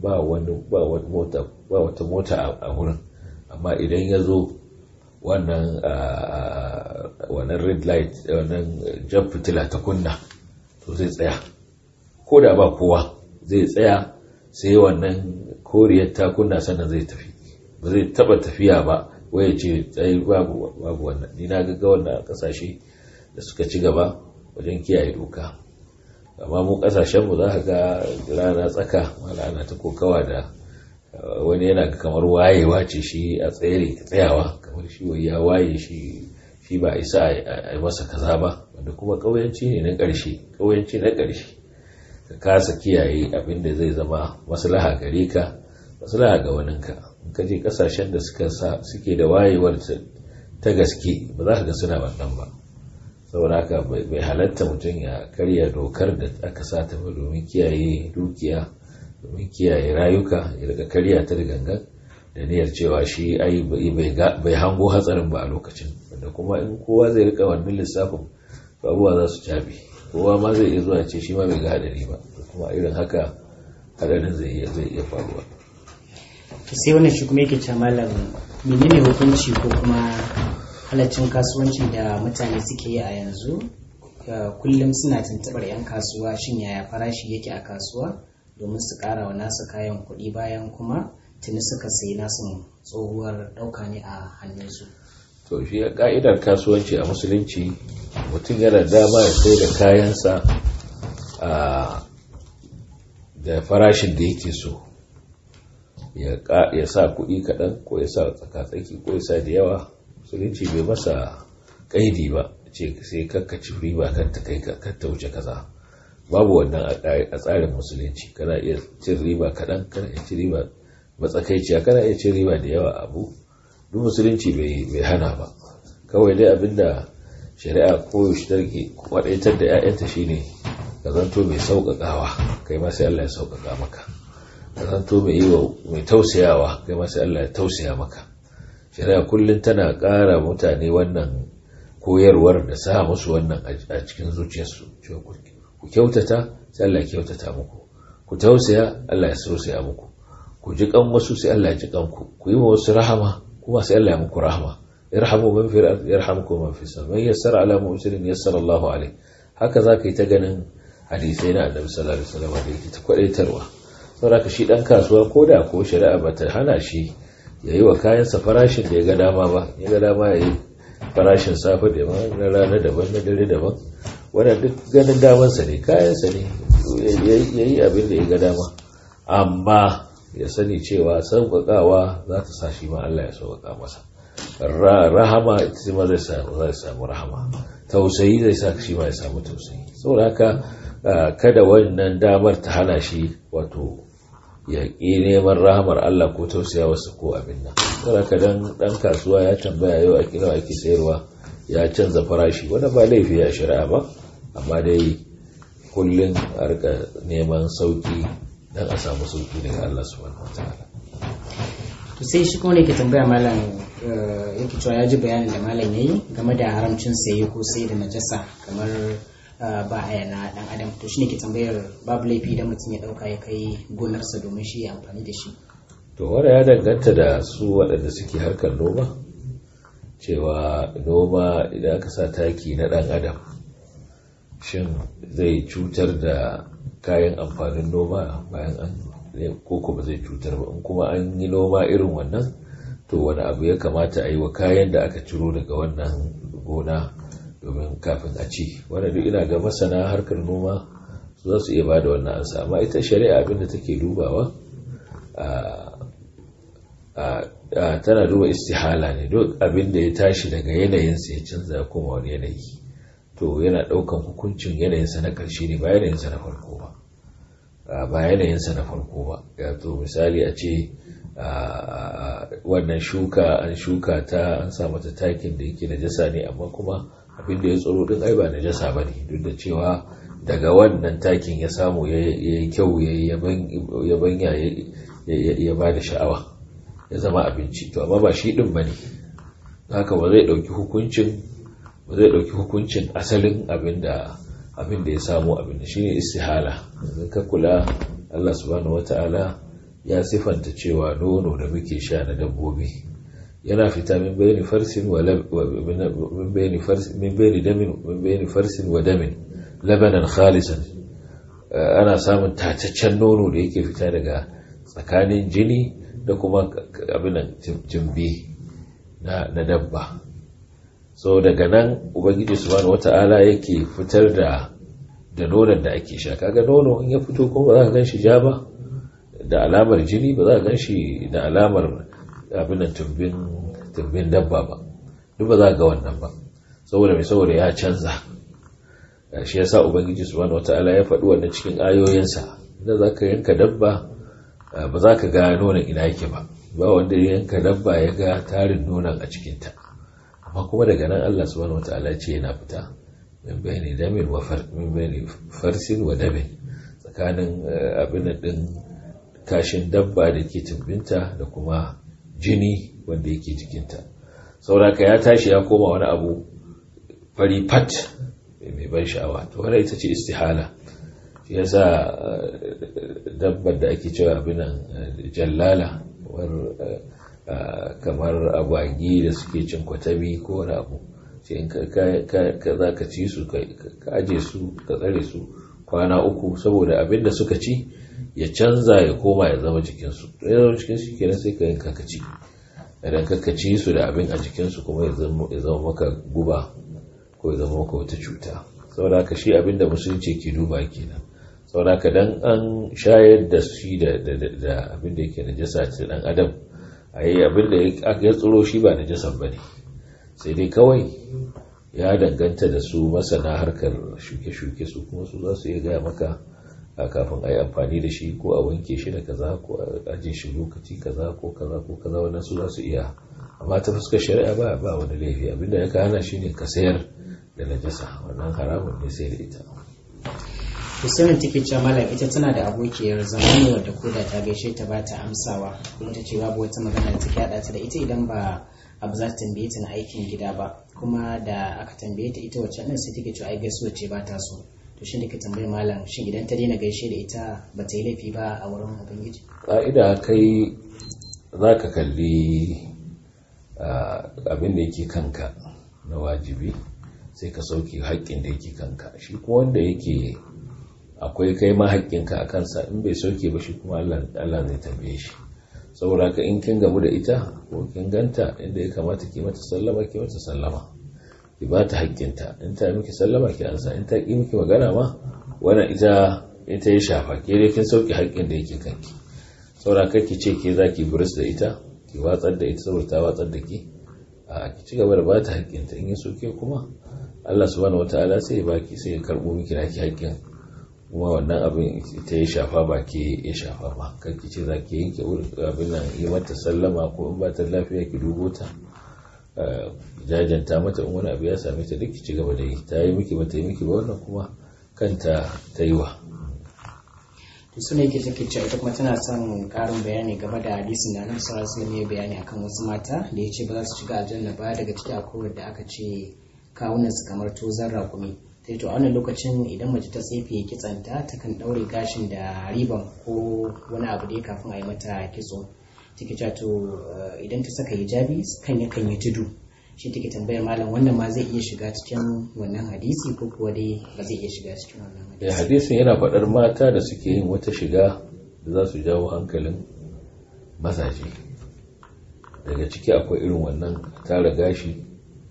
wata mota a wurin amma idan ya zo wannan wannan red light wannan jan fitila ta kunna to zai tsaya ko da ba kowa zai tsaya sai wannan koriyar ta kunna sannan zai tafi ba zai taba tafiya ba waye ce tsaye babu wannan ni na ga wannan kasashe da suka ci gaba wajen kiyaye doka amma mu kasashen mu za ka ga rana tsaka wala ana ta kokawa da wani yana kamar wayewa ce shi a tsere tsayawa kamar shi wai ya waye shi shi ba isa a masa kaza ba wanda kuma ƙauyanci ne na ƙarshe ƙauyanci na ƙarshe ka kasa kiyaye abin da zai zama maslaha gare ka maslaha ga waninka in ka je kasashen da suka suke da wayewar ta gaske ba za ka ga suna wannan ba saboda haka bai halatta mutum ya karya dokar da aka sata ba domin kiyaye dukiya domin kiyaye rayuka ya daga karya ta da gangan da niyyar cewa shi ai bai hango hatsarin ba a lokacin wanda kuma in kowa zai rika wannan lissafin abubuwa za su cabe kowa ma zai iya zuwa ce shi ma bai ga hadari ba kuma irin haka hadarin zai iya zai iya faruwa sai wannan shi kuma yake ce malam menene hukunci ko kuma halaccin kasuwanci da mutane suke yi a yanzu kullum suna tuntubar 'yan kasuwa shin yaya farashi yake a kasuwa domin su kara wa nasu kayan kuɗi bayan kuma tuni suka sayi nasu tsohuwar ɗauka ne a hannunsu to shi ka'idar kasuwanci a musulunci mutum yana dama ya sai da kayansa da farashin da yake so ya sa kuɗi kaɗan ko ya sa tsakatsaki ko ya sa da yawa musulunci bai masa ƙaidi ba ce sai kakkaci riba kan ta kai kan ta wuce kaza babu wannan a tsarin musulunci kana iya cin riba kaɗan kana iya cin riba matsakaiciya kana iya cin riba da yawa abu duk musulunci bai hana ba kawai dai abinda shari'a ko shi tarke kwadaitar da 'ya'yanta shine ka zanto mai sauƙaƙawa kai ma sai Allah ya sauƙaƙa maka ka zanto mai yi mai tausayawa kai ma sai Allah ya tausaya maka shari'a kullum tana ƙara mutane wannan koyarwar da sa musu wannan a cikin zuciyarsu ku kyautata sai Allah ya kyautata muku ku tausaya Allah ya tausaya muku ku ji kan wasu sai Allah ya ji kanku ku yi wa wasu rahama kuma sai Allah ya muku rahama irhamu man fi al-ard yarhamkum man fi as-sama man yassara ala mu'sirin yassara Allahu alayh haka zaka yi ta ganin hadisai na Annabi sallallahu alaihi wasallam da yake ta kwadaitarwa saboda shi dan kasuwa koda ko shari'a bata hana shi yayi wa kayansa farashin da ya ga dama ba ya ga dama yayi farashin safe da na rana daban na dare daban wannan duk ganin damansa ne kayansa ne yayi abin da ya ga dama amma ya sani cewa sauƙaƙawa za ta sa shi ma Allah ya sauƙaƙa masa rahama ita ma zai samu zai samu rahama tausayi zai sa shi ma ya samu tausayi saboda haka kada wannan damar ta hana shi wato ya ƙi neman rahamar Allah ko tausaya wasu ko abin nan saboda haka dan dan kasuwa ya tambaya yau a kira ake sayarwa ya canza farashi wanda ba laifi ya shari'a ba amma dai kullum a rika neman sauki dan a samu sauki daga Allah subhanahu wataala to sai shi kuma ne ke tambaya malam yake cewa ya ji bayanin da malam yayi game da haramcin saye ko sai da najasa kamar ba haya na dan adam to shine ke tambayar babu laifi da mutum ya dauka ya kai gonarsa domin shi ya amfani da shi to wanda ya danganta da su waɗanda suke harkar noma cewa noma idan aka sa taki na dan adam shin zai cutar da kayan amfanin noma bayan an koko ba zai cutar ba in kuma an yi noma irin wannan to wani abu ya kamata a yi wa kayan da aka ciro daga wannan gona domin kafin a ci wanda duk ina ga masana harkar noma su za su iya ba da wannan ansa amma ita shari'a abinda take dubawa tana duba istihala ne duk abinda ya tashi daga yanayinsa ya canza ya koma wani yanayi to yana ɗaukan hukuncin yanayinsa na ƙarshe ne ba yanayinsa na farko ba ba yanayinsa na farko ba ya to misali a ce wannan shuka an shuka ta an sa mata takin da yake najasa ne amma kuma abinda ya tsoro din ai ba najasa ba ne duk da cewa daga wannan takin ya samu ya yi kyau ya banya ya ba da sha'awa ya zama abinci to amma ba shi din ba ne haka ba zai ɗauki hukuncin ba zai ɗauki hukuncin asalin abin da ya samu abin da shine istihala yanzu ka kula Allah subhanahu wata'ala ya sifanta cewa nono da muke sha na dabbobi yana fita min bayani farsin wa min bayani farsin min bayani damin min bayani farsin wa damin labanan khalisan ana samun tataccen nono da yake fita daga tsakanin jini da kuma abin jimbi na dabba so daga nan ubangiji subhanahu wata'ala yake fitar da da nonon da ake sha kaga nono in ya fito kuma ba za ka gan shi ja ba da alamar jini ba za ka gan shi da alamar abin tumbin tumbin dabba ba duk ba za ka ga wannan ba saboda mai saboda ya canza shi yasa ubangiji subhanahu wataala ya faɗi wannan cikin ayoyinsa idan za ka yanka dabba ba za ka ga nonon ina yake ba ba wanda ya yanka dabba ya ga tarin nonon a cikinta amma kuma daga nan Allah subhanahu wataala ce yana fita min bayani damin wa min bayani farsin wa damin tsakanin abin din kashin dabba da ke tumbinta da kuma jini wanda yake jikinta sauraka ya tashi ya koma wani abu fari fat mai ban sha'awa to wannan ita ce istihala shi yasa dabbar da ake cewa abinan jallala kamar agwagi da suke cin kwatabi ko wani abu sai in ka za ka ci su ka aje su ka tsare su kwana uku saboda abin da suka ci ya canza ya koma ya zama jikinsu ya zama jikinsu kenan sai ka yanka ka ci idan ka ci su da abin a jikinsu kuma ya zama maka guba ko ya zama maka wata cuta saboda haka shi abin da musulunci ke duba kenan saboda haka dan an shayar da shi da abin da yake najasa ta dan adam a yi abin da ya tsoro shi ba najasan ba ne sai dai kawai ya danganta da su masana harkar shuke-shuke su kuma su za su iya gaya maka a kafin a yi amfani da shi ko a wanke shi da kaza ko a ajiye shi lokaci kaza ko kaza ko kaza wannan su za su iya amma ta fuskar shari'a ba ba wani laifi abinda ya kana shi ne ka sayar da najasa wannan haramun ne sai da ita Husainin take cewa malam ita tana da abokiyar zama ne wadda koda ta gaishe ta ba ta amsawa kuma ta ce babu wata magana da take haɗa ta da ita idan ba abu za ta tambaye ta na aikin gida ba kuma da aka tambaye ta ita wacce nan sai take cewa ai gaisuwa ce ba ta so to shi ne ka tambaye malam shin idan ta daina gaishe da ita ba ta yi laifi ba a wurin ubangiji ƙa'ida kai za ka kalli abin da yake kanka na wajibi sai ka sauke haƙƙin da yake kanka shi kuma wanda yake akwai kai ma haƙƙinka a kansa in bai sauke ba shi kuma Allah zai tambaye shi saboda ka in kin gamu da ita ko kin ganta inda ya kamata ki mata sallama ki mata sallama ki ba ta haƙƙinta in ta miki sallama ki ansa in ta ƙi miki magana ma wannan ita ita ya shafa ke dai kin sauke haƙƙin da yake kanki saboda kar ki ce ke za ki buris da ita ki watsar da ita saboda ta watsar da ki a ki ci gaba da ba ta haƙƙinta in ya soke kuma Allah subhanahu wataala sai ya baki sai ya karɓo miki naki haƙƙin kuma wannan abin ita ya shafa ba ke ya shafa ba kan ki ce za ki yanke abin nan yi mata sallama ko in ba ta lafiya ki dubo ta jajanta mata in wani abu ya same ta duk ki ci gaba da yi ta yi miki ba ta yi miki ba wannan kuma kanta ta yi wa to suna yake take cewa ita kuma tana son karin bayani game da hadisin da annabi sallallahu alaihi wasallam ya bayani akan wasu mata da ya ce ba za su shiga aljanna ba daga ciki akwai wanda aka ce kawunan su kamar tozan rakumi sai to a wannan lokacin idan mace ta tsefe kitsanta ta kan daure gashin da riban ko wani abu da kafin a yi mata kitso take cewa to idan ta saka hijabi kan yakan yi tudu shi take tambayar malam wannan ma zai iya shiga cikin wannan hadisi ko kuwa dai ba zai iya shiga cikin wannan hadisi hadisin yana faɗar mata da suke yin wata shiga da za su jawo hankalin mazaje daga ciki akwai irin wannan tara gashi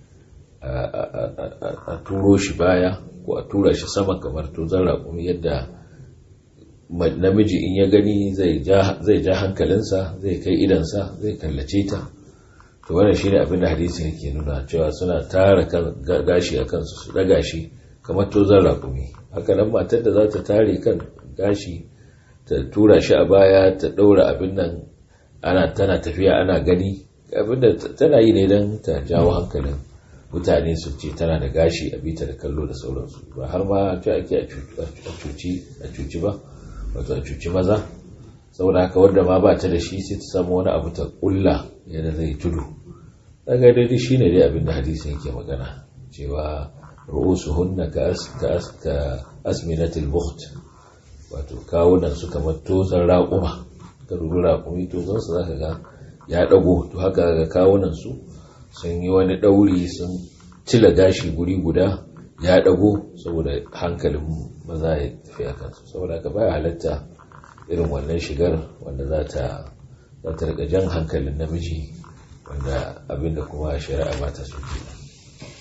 a turo shi baya ko a tura shi sama kamar tozon raƙumi yadda namiji in ya gani zai ja hankalinsa zai kai idansa zai kallace ta to wannan shine abin da hadisi yake nuna cewa suna tara gashi a kansu su daga shi kamar tozon raƙumi haka nan matar da za ta tare kan gashi ta tura shi a baya ta ɗaura abin nan ana tana tafiya ana gani abin da tana yi ne don ta jawo hankalin mutane su ce tana da gashi a bita da kallo da sauransu ba har ma ce ake a cuci ba wato a cuci maza saboda haka wanda ma ba ta da shi sai ta samu wani abu ta kulla yadda zai tudu daga daidai shi ne dai abin da hadisin yake magana cewa ru'usu hunna ka asminatil bukht wato kawunan su kamar tozan raƙuma ka dubi raƙumi tozan su zaka ga ya ɗago to haka ga kawunan su sun yi wani ɗauri sun cila gashi guri guda ya ɗago saboda hankalin maza ya tafi a kansu saboda haka baya halatta irin wannan shigar wanda za ta za ta rika jan hankalin namiji wanda abinda kuma shari'a ba ta so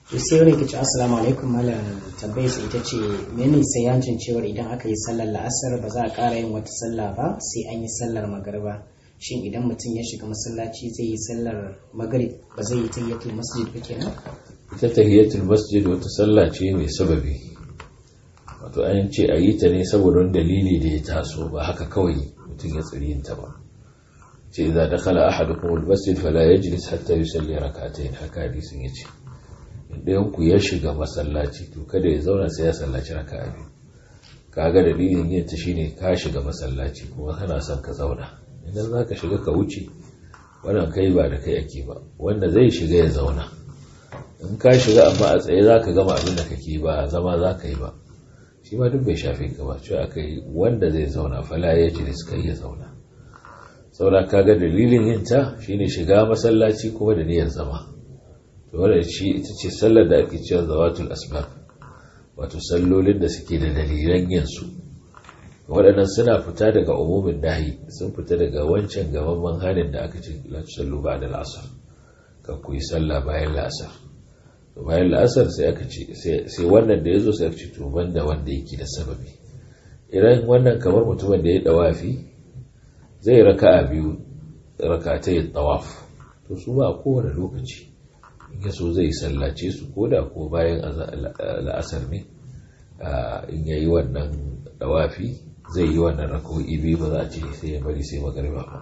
to sai wani kici assalamu alaikum malam tambayar sa ita ce mene sai yancin cewar idan aka yi sallar la'asar ba za a ƙara yin wata sallah ba sai an yi sallar magariba shin idan mutum ya shiga masallaci zai yi sallar magrib ba zai yi tayyatul masjid ba kenan ita tahiyatul masjid wata sallah ce mai sababi wato an ce a yi ta ne saboda wani dalili da ya taso ba haka kawai mutum ya tsiri yin ta ba ce idza dakhala ahadukum al-masjid fala yajlis hatta yusalli rak'atayn haka hadisin yace idan ku ya shiga masallaci to kada ya zauna sai ya sallaci raka'a biyu kaga dalilin yin ta shine ka shiga masallaci kuma kana son ka zauna idan zaka shiga ka wuce wannan kai ba da kai ake ba wanda zai shiga ya zauna in ka shiga amma a tsaye zaka gama abin da kake ba zama zaka yi ba shi ma duk bai shafe ka ba cewa aka yi wanda zai zauna fala ya jiris kai ya zauna saboda kaga dalilin yin ta shine shiga masallaci kuma da niyyar zama to wannan shi ita ce sallar da ake cewa zawatul asbab wato sallolin da suke da dalilan yin su waɗannan suna fita daga umumin dahi sun fita daga wancan gaban manhanin da aka ce la tusallu ba'da al-asr ka ku yi sallah bayan la'asar to bayan la'asar sai aka ce sai wannan da yazo sai aka ce to banda wanda yake da sababi idan wannan kamar mutumin da ya dawafi zai raka'a biyu raka'atai tawaf to su ba a kowane lokaci in ya so zai sallace su ko da ko bayan la'asar ne in ya yi wannan dawafi zai yi wannan raka'o'i biyu ba za a ce sai ya bari sai magariba ba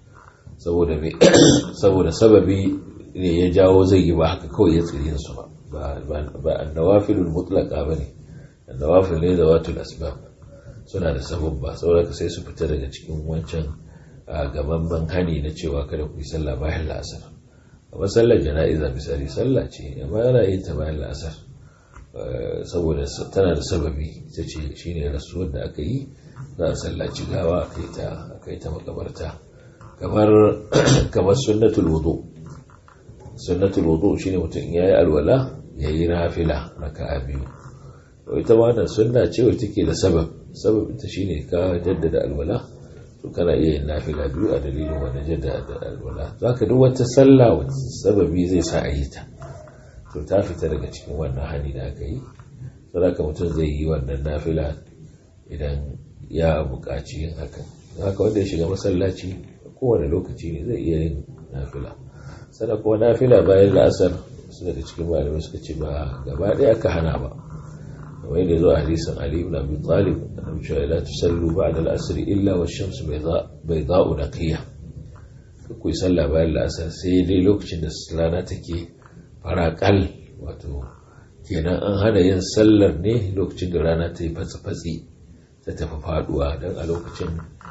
saboda sababi ne ya jawo zai yi ba haka kawai ya tsirin su ba ba annawafilul mutlaqa bane annawafil ne da watul asbab suna da sababba saboda sai su fita daga cikin wancan gaban hani na cewa kada ku yi sallah bayan la'asar amma sallar jana'iza misali sallah ce amma yana yin ta bayan la'asar saboda tana da sababi ita ce shine rasuwar da aka yi za a sallaci gawa aka yi ta makabarta kamar kamar sunnatul wudu sunnatul wudu shine mutum yayi alwala yayi nafila raka'a biyu to ita ma wannan sunna ce wacce take da sabab sabab ita shine ka jaddada alwala to kana iya yin nafila biyu a dalilin wannan jaddada alwala zaka duk wata sallah wacce sababi zai sa a yi ta to ta fita daga cikin wannan hani da aka yi saboda mutum zai yi wannan nafila idan ya buƙaci yin hakan haka wanda ya shiga masallaci kowane lokaci ne zai iya yin nafila sana kuma nafila bayan la'asar su daga cikin malamai suka ce ba gaba ɗaya aka hana ba kamar yadda zo a hadisin ali ibn abi talib annabi cewa la tusallu ba'da al-asr illa wa shamsu bayda'u naqiya ku yi sallah bayan la'asar sai dai lokacin da rana take faraƙal wato kenan an hana yin sallar ne lokacin da rana ta yi fatsi-fatsi ta tafi faduwa don a lokacin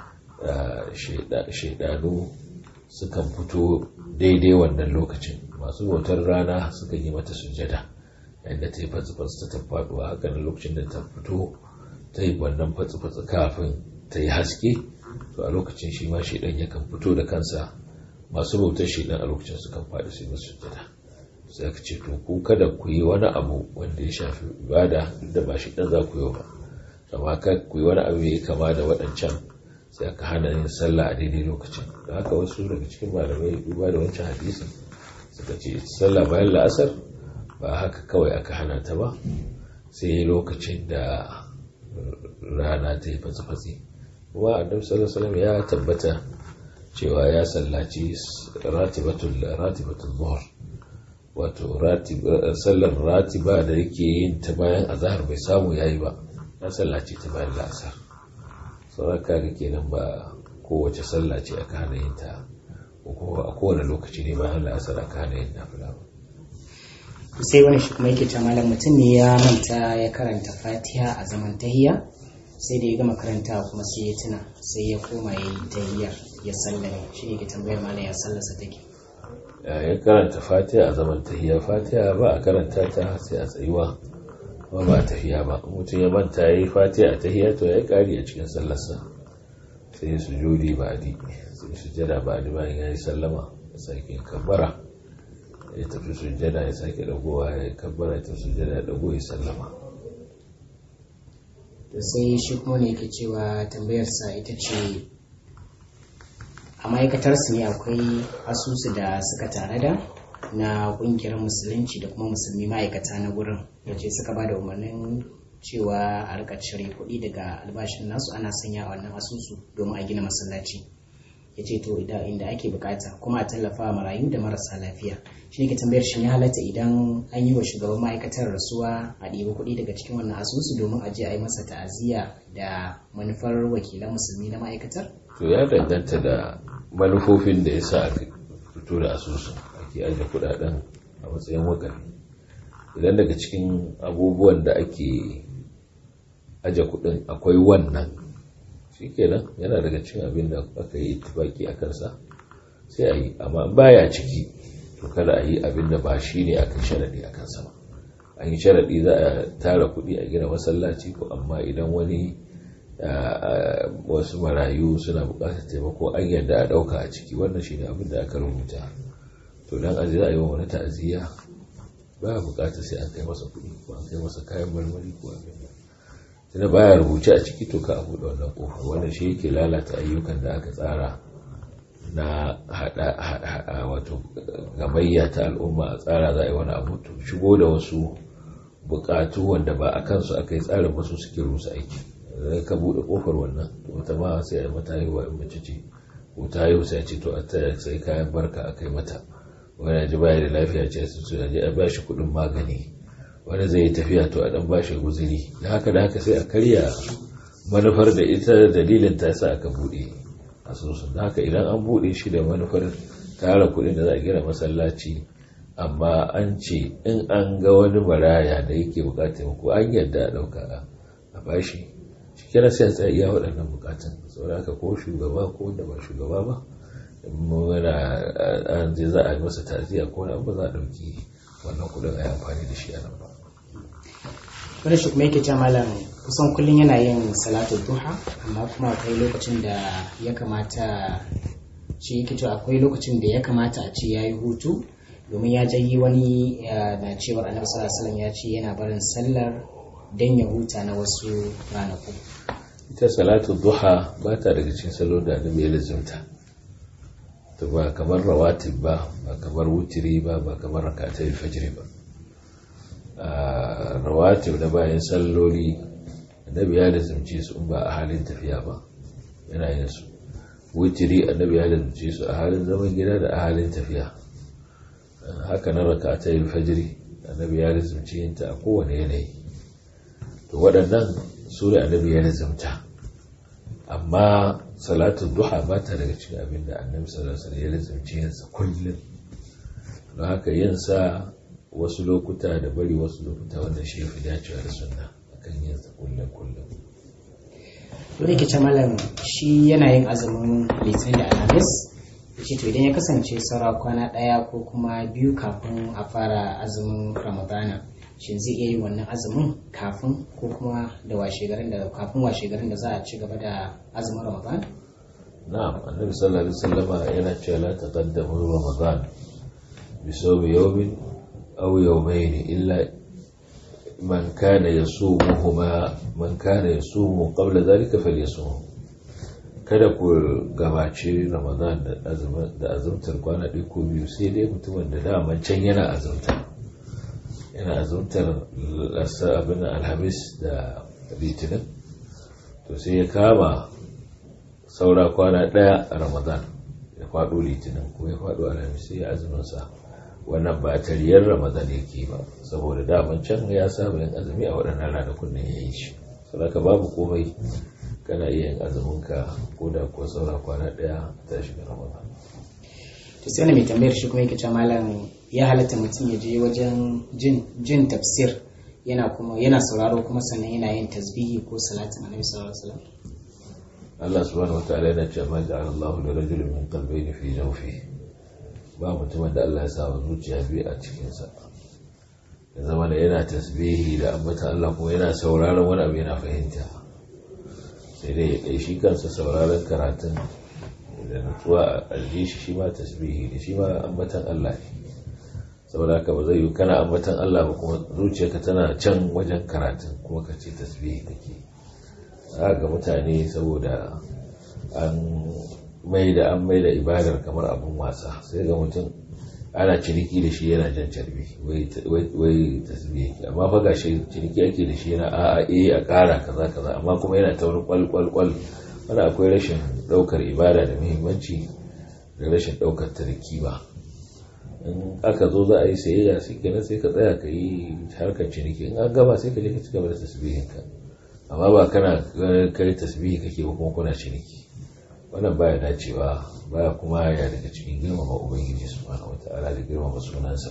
shaidanu sukan fito daidai wannan lokacin masu bautar rana sukan yi mata sujada yadda ta yi fatsi-fatsi ta tafi faduwa haka na lokacin da ta fito ta yi wannan fatsi-fatsi kafin ta yi haske to a lokacin shi ma shaidan yakan fito da kansa masu bautar shaidan a lokacin sukan faɗi su yi masu sujada sai ka ce to ku kada ku yi wani abu wanda ya shafi ibada duk da ba shi dan za ku yi ba amma ka ku yi wani abu ya kama da waɗancan sai aka hana yin sallah a daidai lokacin da haka wasu daga cikin malamai duba da wancan hadisin suka ce sallah bayan la'asar ba haka kawai aka hana ta ba sai lokacin da rana ta yi fatsi-fatsi kuma annabi sallallahu alaihi ya tabbata cewa ya sallaci ratibatul ratibatul zuhr wato sallar ratiba da yake yin ta bayan azahar bai samu yayi ba na sallaci ta bayan la'asar sauran kaga kenan ba kowace sallah ce aka hana yin ta ko a kowane lokaci ne bayan la'asar aka hana yin nafila ba sai wani shi kuma yake ce malam mutum ne ya manta ya karanta fatiha a zaman tahiya sai da ya gama karanta kuma sai ya tuna sai ya koma ya yi tahiyar ya sallame shi ne ke tambayar malam ya sallasa take ya karanta fatiha a zaman tahiya fatiha ba a karanta ta sai a tsayuwa ba ba tahiya ba mutum ya manta ya yi fatiha a tahiya to ya yi kari a cikin sallarsa sai ya sujudi ba adi sai sujada ba adi bayan ya yi sallama ya sake kabbara ya tafi sujada ya sake dagowa ya kabbara ya tafi sujada ya dago ya sallama to sai shi kuma ne yake cewa tambayarsa ita ce a ma'aikatarsu ne akwai asusu da suka tare da na kungiyar musulunci da kuma musulmi ma'aikata na gurin yace suka ba da umarnin cewa a rika cire kuɗi daga albashin nasu ana sanya a wannan asusu domin a gina masallaci ya ce to inda ake bukata kuma a tallafa wa marayu da marasa lafiya shi ne ke tambayar shi ya halatta idan an yi wa shugaban ma'aikatar rasuwa a ɗiba kuɗi daga cikin wannan asusu domin a je a yi masa ta'aziyya da manufar wakilan musulmi na ma'aikatar to ya danganta da manufofin da ya sa aka fito da asusun ake ajiye kuɗaɗen a matsayin wakari idan daga cikin abubuwan da ake aje kuɗin akwai wannan shikenan yana daga cikin abin da aka yi tufaki a kansa sai a yi amma baya ciki to kada a yi abin da ba shi ne aka sharaɗi a kansa ba an yi sharaɗi za a tara kuɗi a gina masallaci ko amma idan wani wasu marayu suna buƙatar taimako an yadda a ɗauka a ciki wannan shi ne abin da aka rubuta to dan aji za a yi wa wani ta'aziyya ba buƙatar sai an kai masa kuɗi ko an kai masa kayan marmari ko abin da tunda baya rubuce a ciki to ka abu da wannan kofar wannan shi yake lalata ayyukan da aka tsara na hada wato gamayya ta al'umma a tsara za a yi wani abu to shigo da wasu bukatu wanda ba a kansu aka yi tsarin wasu suke rusa aiki zai ka bude kofar wannan to wata ma sai a mata haihuwa in mace ce ko ta haihu sai ce to a ta sai kayan barka a kai mata wani ji baya da lafiya ce su su je a bashi kuɗin magani wani zai yi tafiya to a dan bashi guzuri da haka da haka sai a karya manufar da ita dalilin ta sa aka bude asusun da haka idan an bude shi da manufar tara kuɗin da za a gina masallaci amma an ce in an ga wani maraya da yake bukatar ko an yadda a ɗauka a bashi shi kira sai a tsaya iya waɗannan bukatun saboda haka ko shugaba ko wanda ba shugaba ba muna an je za a yi masa taziya ko na ba za a ɗauki wannan kuɗin a yi amfani da shi a nan ba wani shi kuma yake ce malam kusan kullum yana yin salatu duha amma kuma akwai lokacin da ya kamata shi yake cewa akwai lokacin da ya kamata a ce ya yi hutu domin ya jayi wani na cewar annabi sallallahu alaihi wasallam ya ce yana barin sallar dan ya huta na wasu ranaku ita salatu duha ba ta daga cikin salo da annabi ya lazimta to ba kamar rawatib ba ba kamar wutiri ba ba kamar rakatai fajr ba rawatib da bayan salloli annabi ya lazimce su in ba a halin tafiya ba yana yin su wutiri annabi ya lazimce su a halin zaman gida da a halin tafiya haka na rakatai fajr annabi ya lazimce yin ta a kowane yanayi to waɗannan su ne annabi ya lazimta amma salatun duha ba ta daga cikin abin da annabi sallallahu alaihi ya lazimci yinsa kullum don haka yinsa wasu lokuta da bari wasu lokuta wanda shi ya fi dacewa da sunna akan yinsa kullum kullum wani ke ce malam shi yana yin azumin litinin da alhamis shi to idan ya kasance saura kwana ɗaya ko kuma biyu kafin a fara azumin ramadana shin zai iya yin wannan azumin kafin ko kuma da washegarin da kafin washegarin da za a ci gaba da azumin ramadan na'am annabi sallallahu alaihi wasallam yana cewa la taqaddamu ramadan bi sawmi yawmin aw yawmayn illa man kana yasumuhuma man kana yasumu qabla dhalika falyasum kada ku gabaci ramadan da azumtar kwana ɗaya ko biyu sai dai mutumin da daman can yana azumta yana azumtar abin alhamis da litinin to sai ya kama saura kwana ɗaya a ramadan ya faɗo litinin ko ya faɗo alhamis sai ya azuminsa wannan ba tariyar ramadan yake ba saboda daman can ya saba yin azumi a waɗannan ranakun da ya yi shi saboda babu komai kana iya yin azuminka ko da kuwa saura kwana ɗaya ta shiga ramadan to sai mai tambayar shi kuma yake cewa malam ya halatta mutum ya je wajen jin tafsir yana kuma yana sauraro kuma sannan yana yin tasbihi ko salatin annabi sallallahu alaihi wasallam Allah subhanahu wataala yana cewa ma ja'ala Allahu li rajulin min qalbayni fi jawfi ba mutumin da Allah ya sa wa zuciya biyu a cikin sa ya zama da yana tasbihi da ambata Allah kuma yana sauraron wani abu yana fahimta sai dai ya shi kansa sauraron karatun da nutsuwa a shi shi ma tasbihi da shi ma ambatan Allah ne saboda haka ba zai yi kana ambatan Allah ba kuma zuciyarka tana can wajen karatun kuma ka ce tasbihi kake ga mutane saboda an mai da an mai da ibadar kamar abun wasa sai ga mutum ana ciniki da shi yana jan carbi wai tasbihi amma fa ga shi ciniki ake da shi yana a'a eh a ƙara kaza kaza amma kuma yana ta wani kwal kwal kwal wani akwai rashin ɗaukar ibada da muhimmanci da rashin ɗaukar ta da kima in aka zo za a yi sayayya sai kenan sai ka tsaya ka yi harkar ciniki in an gama sai ka je ka ci gaba da tasbihinka amma ba kana kai tasbihi kake ba kuma kuna ciniki wannan baya dacewa baya kuma ya daga cikin girmama ubangiji subhanahu wata'ala da girmama sunansa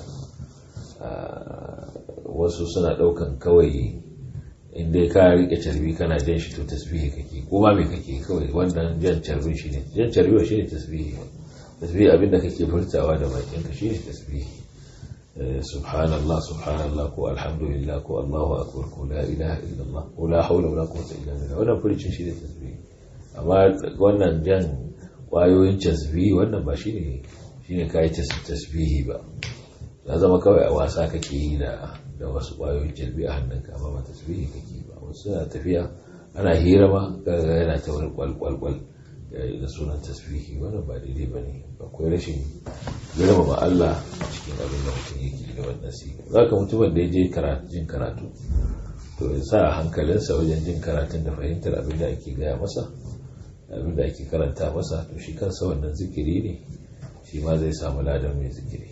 wasu suna daukan kawai inda ka rike carbi kana jan shi to tasbihi kake ko ma me kake kawai wannan jan carbin shi ne jan carbi shi ne tasbihi tasbihi abinda kake furtawa da bakin ka shi ne tasbihi subhanallah subhanallah ko alhamdulillah ko allahu akbar ko la ilaha illallah ko la hawla wala quwwata illa billah wannan furcin shi ne tasbihi amma wannan jan kwayoyin tasbihi wannan ba shi ne shi ne kayi tasbihi ba ya zama kawai a wasa kake yi da da wasu kwayoyin tasbihi a hannunka amma ba tasbihi kake ba wasu suna tafiya ana hira ma kaga yana ta wani kwalkwalkwal da sunan tasbihi wannan ba daidai ba ne akwai rashin girmama Allah cikin abin da mutum yake da wannan siga za ka mutumin da ya je jin karatu to ya sa hankalinsa wajen jin karatun da fahimtar abin da ake gaya masa abin da ake karanta masa to shi kansa wannan zikiri ne shi ma zai samu ladan mai zikiri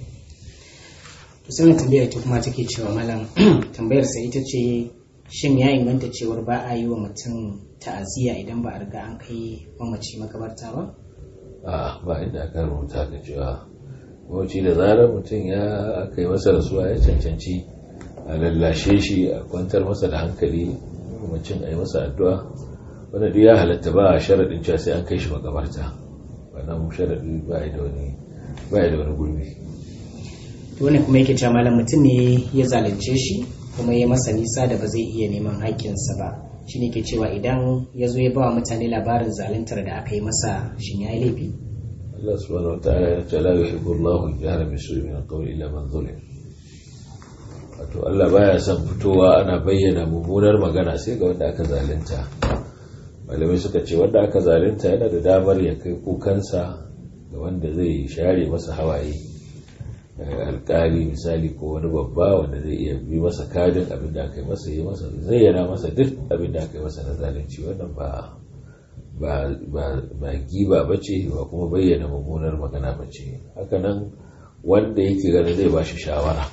to sai wani tambayar ita kuma take cewa malam tambayar sa ita ce shin ya inganta cewar ba a yi wa mutum ta'aziyya idan ba a riga an kai mamaci makabarta ba a ba inda aka rubuta ka cewa mamaci da zarar mutum ya kai masa rasuwa ya cancanci a lallashe shi a kwantar masa da hankali mamacin a yi masa addu'a wanda duk ya halatta ba a sharaɗin cewa sai an kai shi makabarta wannan sharaɗi ba da wani ba da wani gurbi to wani kuma yake cewa malam mutum ne ya zalunce shi kuma ya masa nisa da ba zai iya neman haƙƙinsa ba shi ne ke cewa idan ya zo ya ba wa mutane labarin zaluntar da aka yi masa shin ya yi laifi Allah subhanahu wa ta'ala ya ce la yuhibbu Allahu al-jahra bi su'i min al-qawli illa man zulim wato Allah baya son fitowa ana bayyana mummunar magana sai ga wanda aka zalunta malamai suka ce wanda aka zalunta yana da damar ya kai kukansa ga wanda zai share masa hawaye alkali misali ko wani babba wanda zai iya bi masa kadin abin da aka yi masa yi masa zai yana masa duk abin da aka yi masa na zalunci wannan ba ba giba ba ce ba kuma bayyana mummunar magana ba ce hakanan wanda yake ganin zai ba shi shawara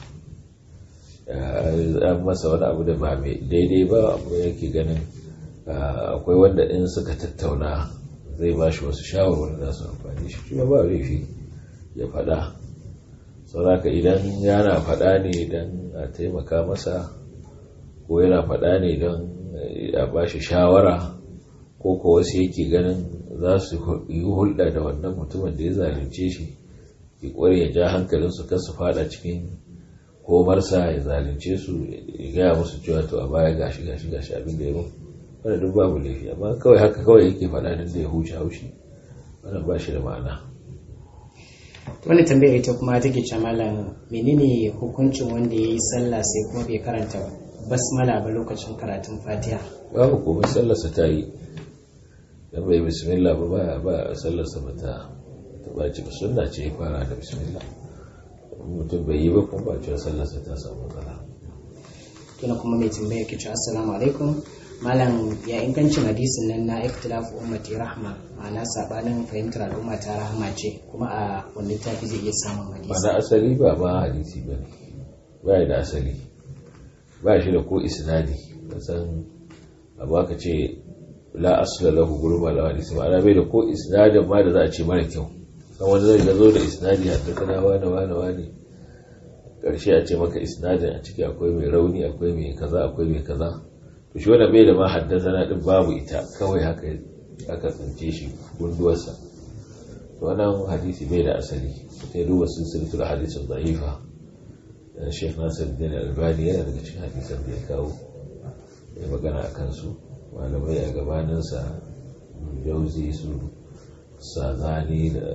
an masa wani abu da ba mai daidai ba abu yake ganin akwai wanda in suka tattauna zai ba shi wasu shawarwar da su amfani shi shi ba laifi ya faɗa sauraka idan yana faɗa ne don a taimaka masa ko yana faɗa ne don a ba shi shawara ko ko wasu yake ganin za su yi hulɗa da wannan mutumin da ya zalunce shi ya ƙware ya ja hankalinsu kan su faɗa cikin komarsa ya zalunce su ya gaya musu cewa to a baya gashi gashi gashi abin da ya mun wanda duk babu laifi amma kawai haka kawai yake faɗa nan da ya huce haushi wannan ba shi da ma'ana wani tambayar ita kuma take ce malam menene hukuncin wanda ya yi sallah sai kuma bai karanta basmala ba lokacin karatun fatiha babu komai sallarsa ta yi dan bai bismillah ba ba ba sallarsa ba ta ta baci ba sunna ce ya fara da bismillah mutum bai yi ba kuma ba cewa sallarsa ta samu matsala tuna kuma mai tambaya ke ce assalamu alaikum malam ya ingancin hadisin nan na ikhtilafu ummati rahma ma'ana sabanin fahimtar al'umma ta rahma ce kuma a wani littafi zai iya samun hadisi ba na asali ba ma hadisi ba ne ba da asali ba shi da ko isnadi san abu aka ce la asla lahu gurin malawa hadisi ma'ana bai da ko isnadin ma da za a ce mara kyau san wani zai ga zo da isnadi hatta kana wani wani wani karshe a ce maka isnadin a ciki akwai mai rauni akwai mai kaza akwai mai kaza to shi wanda bai da ma haddasa na din babu ita kawai haka aka tsince shi gunduwarsa to wannan hadisi bai da asali sai duba silsilatul hadisin da'ifa Sheikh Nasiruddin Albani yana daga cikin hadisan da ya kawo ya magana a kansu malamai a gabaninsa jauzi su sazani da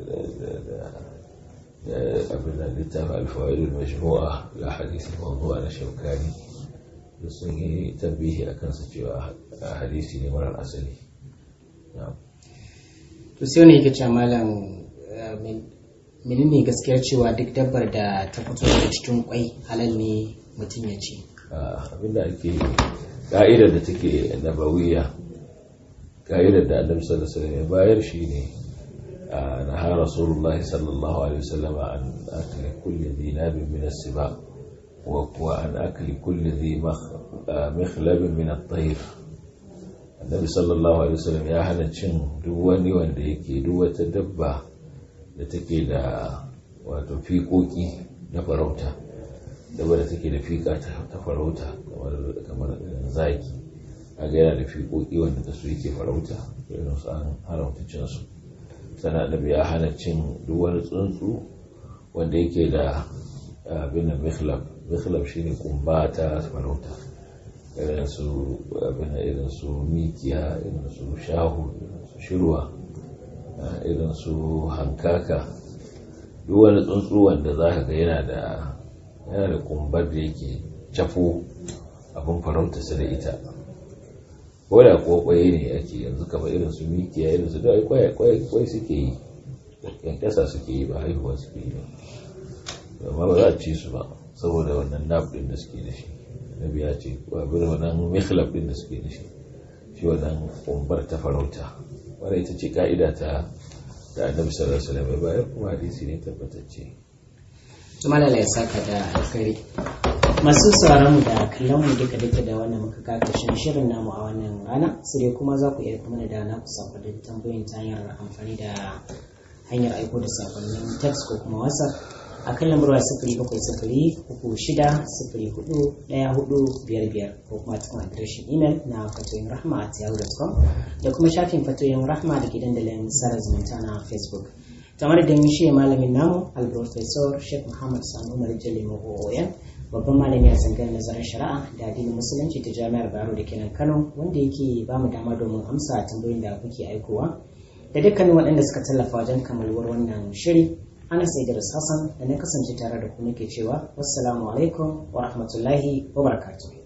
abin da littafi alfawaidul majmu'a la hadisi mawdu'a na shaukani da sun yi tambihi a kansa cewa hadisi ne marar asali to sai wani yake cewa malam menene gaskiyar cewa duk dabbar da ta fito daga cikin kwai halal ne mutum ya ci abinda ake ka'idar da take nabawiya ka'idar da annabi sallallahu alaihi wasallam ya bayar shine naha rasulullahi sallallahu alaihi wasallam an akli kulli dhi nabin min as-siba wa kuwa an akli kulli dhi mikhlab min at-tayr annabi sallallahu alaihi wasallam ya hana cin duk wani wanda yake duk wata dabba da take da wato fiƙoƙi na farauta dabba da take da fiƙa ta farauta kamar zaki a ga yana da fiƙoƙi wanda da su yake farauta irin su an haramta cin su sana da ya hana cin duk wani tsuntsu wanda yake da abin da mikhlab mikhlab shine kumba ta farauta irin su abin irin su mikiya irin su shahu irin su shirwa irin su hankaka duk wani tsuntsu wanda za ka ga yana da yana da kumbar da yake cafo abin farauta su da ita ko da kuwa kwaye ne ake yanzu kamar irin su mikiya irin su da kwai suke yi yankasa suke yi ba haihuwa suke yi ba amma ba za a ci su ba saboda wannan naf din da suke da shi nabi ya ce babir wannan mikhlab din da suke da shi shi wannan kumbar ta farauta wadda ita ce ka'ida ta da annabi sallallahu alaihi wasallam bayan kuma hadisi ne tabbatacce malala ya saka da alkhairi masu sauraron mu da kallon mu duka duka da wannan muka ga karshen shirin namu a wannan rana sai dai kuma za ku iya kuma da na ku sako da tambayoyin ta hanyar amfani da hanyar aiko da sakonnin text ko kuma whatsapp a kan lambar waya sifiri bakwai sifiri uku shida sifiri hudu ɗaya hudu biyar biyar ko kuma cikin adireshin imel na fatoyin rahma at yahoo.com da kuma shafin fatoyin rahma da ke dandalin sarar zumunta na facebook kamar da mun shi malamin namu alprofesor sheikh muhammad sani umar jalli oyan babban malami a tsangar nazarin shari'a da addinin musulunci ta jami'ar baro da kenan kano wanda yake ba mu dama domin amsa tambayoyin da kuke aikowa da dukkanin waɗanda suka tallafa wajen kammaluwar wannan shiri ana sai da Hassan da na kasance tare da ku nake cewa wassalamu alaikum wa rahmatullahi wa barakatuh